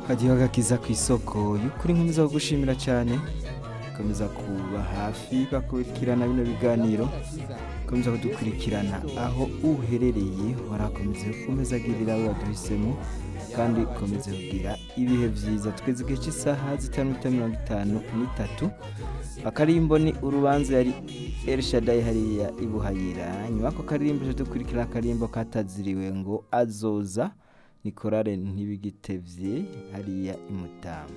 Kagihoga kiza ku isoko y'ukuri nkomeza kugushimira cyane komeza kuba hafi bakurikirana bino biganiro komeza kudukurikirana aho uherereye warakomeze ukomeza agirira abo waduhisemo kandi ukomeza kugira ibihe byiza tweze igihe cy'isaha zitanu n'ibita mirongo itanu n'itatu akarimbo ni urubanza yari elshadai hariya ibuhayira nyuma y'ako karirimbo dukurikira akarimbo kataziriwe ngo azoza ni korale ntibigitevye hariya imutamu